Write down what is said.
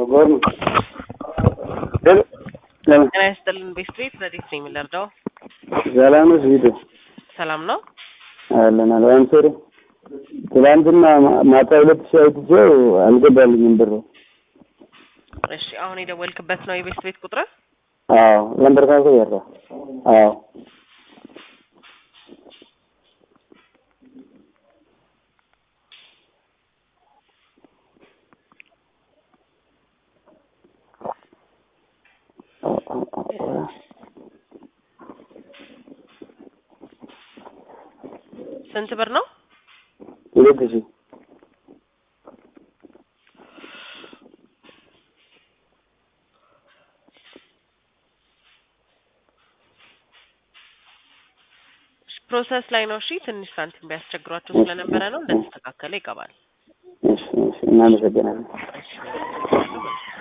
ጎርም ሄሎ ለምን ጤና ይስጥልን ቤስት ቤት ረዲት ነኝ የምንረዳው ሰላም ነው ስዊቱ ሰላም ነው አለን አልባን ሶሪ ትላንትና ማ- ማታ ሁለት ሺህ አይትቼው አልገባልኝም ብሩ እሺ አሁን የደወልክበት ነው የቤስት ቤት ቁጥር አዎ ለምበር ካንሰ ያራ አዎ ስንት ብር ነው ሁለት ሺህ ፕሮሰስ ላይ ነው እሺ ትንሽ ሳንቲም ቢያስቸግሯቸው ስለነበረ ነው እንደተስተካከለ ይገባል እሺ እሺ እናመሰግናለን እሺ